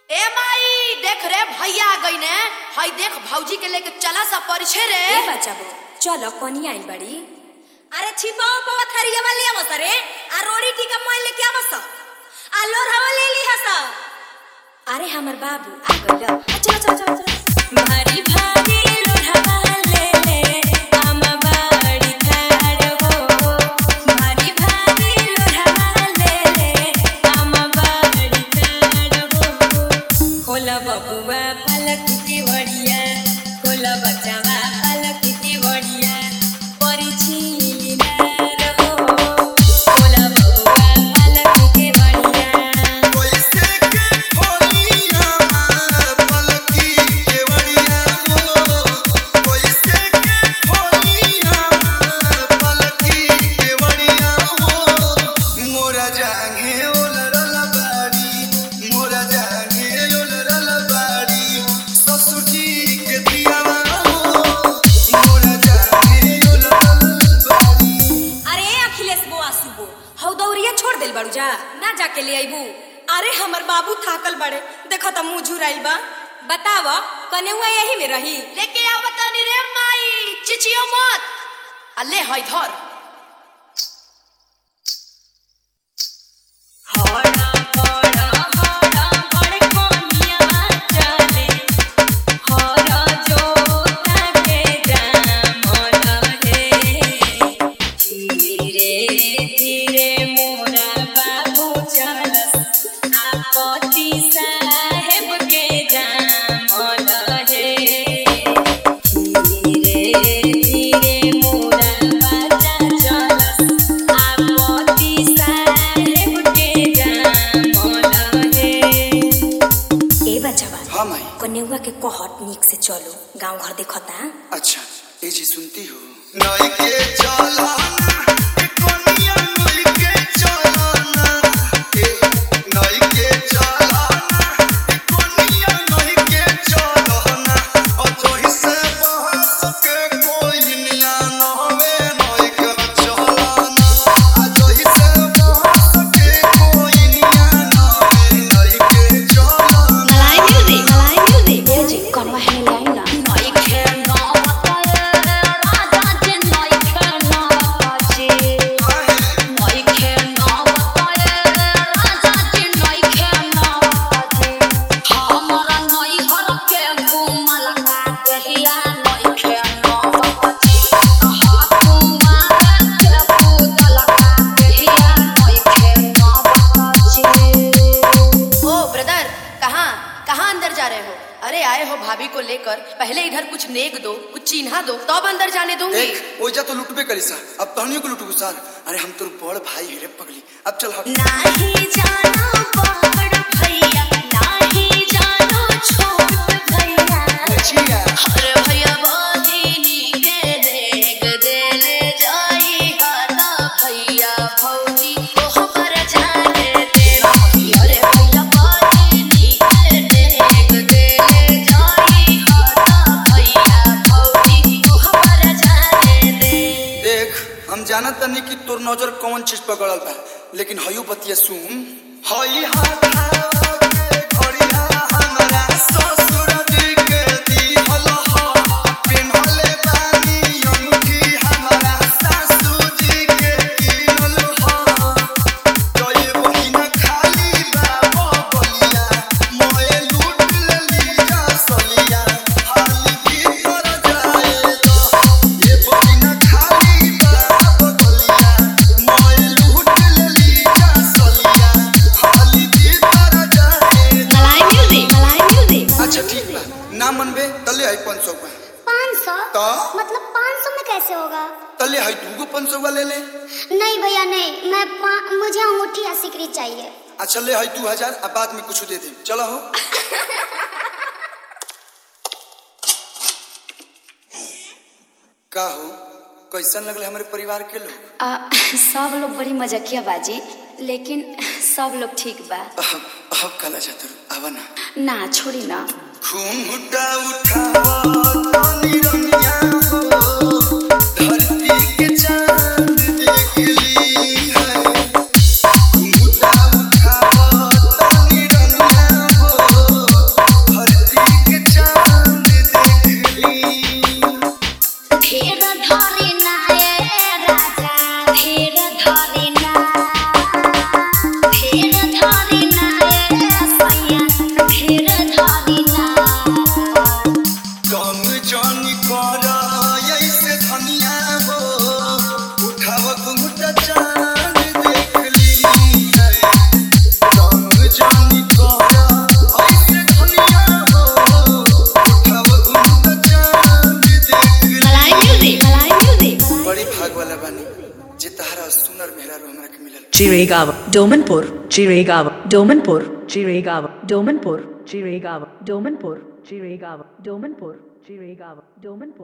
ए माई देख रे भैया आ गई ने हई देख भौजी के लेके चला सा परिछे रे ए बचाबो चलो कोनी आइल बड़ी अरे छिपाओ पवा थरिया वाली आवस रे आ रोड़ी टीका मोय लेके आवस आ लोरहवा ले ली हस अरे हमर बाबू आ गइल चलो चलो चलो चलो भारी भारी लोढ़वा ले ले हम बाड़ी ठाड़ हो भारी भारी लोढ़वा ले ले हम बाड़ी ठाड़ हो खोला बबुआ पलक के बढ़िया खोला बचावा पलक के बढ़िया परिछीली नार हो खोला बबुआ पलक के बढ़िया कैसे के खोलिया पलकी केवड़िया हो कैसे के खोलिया पलकी केवड़िया हो मोरा जागे ओलरल बाड़ी मोरा जागे ओलरल बाड़ी ससुरी के दियावा हो मोरा जागे ओलरल बाड़ी अरे अखिलेश बुआ सुबो हौ दौरिया छोड़ देल बाड़ू जा ना जाके ले आइबू अरे हमर बाबू थाकल बड़े देखो त मुंह झुराइल बा बताव कनेउआ यही में रही लेके आव तनी रे माई चिचियो मत आ ले हई धर हड़ा बड़ा हड़ा बड़ कोनिया चले हरा जोता के दामन हे धीरे धीरे मोरा बाबू चलस आपति साहेब के दामन हे धीरे धीरे मोरा बाजा चलस आपति साहेब के दामन हे ए बचवा हाँ माई कन्यावा के कहत निक से चलो गांव घर देखता अच्छा ये जी सुनती हो नई के चलाना ए कोनिया नई के चलाना ए नई के चलाना ए कोनिया नई के चलाना और जोहि से बहस के कोई निया न होवे नई के चलाना आ जोहि से बहस के कोई निया न होवे नई के चलाना ओ ब्रदर कहाँ कहाँ अंदर जा रहे हो अरे आए हो भाभी को लेकर पहले इधर कुछ नेक दो कुछ चिन्हा दो तब अंदर जाने दूंगी देख ओइजा तो लुटबे करी सा अब तहनियो को लुटबू सर अरे हम तोर बड़ भाई हेरे पगली अब चल हट नाही जानो बड़ भैया नाही जानो छोट भैया बचिया अरे भैया बहिनी के देख देले जाई हाना भैया भौजी ओह पर जाने दे अरे भैया बहिनी के देख देले जाई हाना भैया भौजी ओह पर जाने दे देख हम जानत तनी कि तोर नजर कौन चीज पकड़ल बा लेकिन हयू बतिया सुन हई हाथ के घड़िया हमरा ससुर जी के दिहल ह पिन्हले बानी अंगूठी हमरा सासू जी के किनल ह जय बहिन खाली बाबा बलिया मोए लूट लेली जा सलिया हाली भीतर जाए तो ये बहिन खाली बाबा बलिया मोए लूट लेली जा सलिया हाली भीतर जाए अच्छा ठीक बा ना मनबे तले आई 500 बा पाँच सौ तो? मतलब पाँच सौ में कैसे होगा तले आई दूगो 500 बा ले ले नहीं भैया नहीं मैं पा- मुझे अंगूठी या सिकरी चाहिए अच्छा ले आई 2000 अब बाद में कुछ दे दे चलो हो का हो कैसन लगले हमारे परिवार के लोग आ, सब लोग बड़ी मजाकिया बाजी लेकिन सब लोग ठीक बा अब अब कला जातर आवा ना ना छोड़ी ना घूंघटा उठावा तानी रमिया हो धरती के चांद देख ली है घूंघटा उठावा तानी रमिया हो सुनर मेहरारू हमरा के मिलल Chirigava, Domanpur, Chirigava, Domanpur, Chirigava, Domanpur, Chirigava, Domanpur, Chirigava, Domanpur, Chirigava, Domanpur.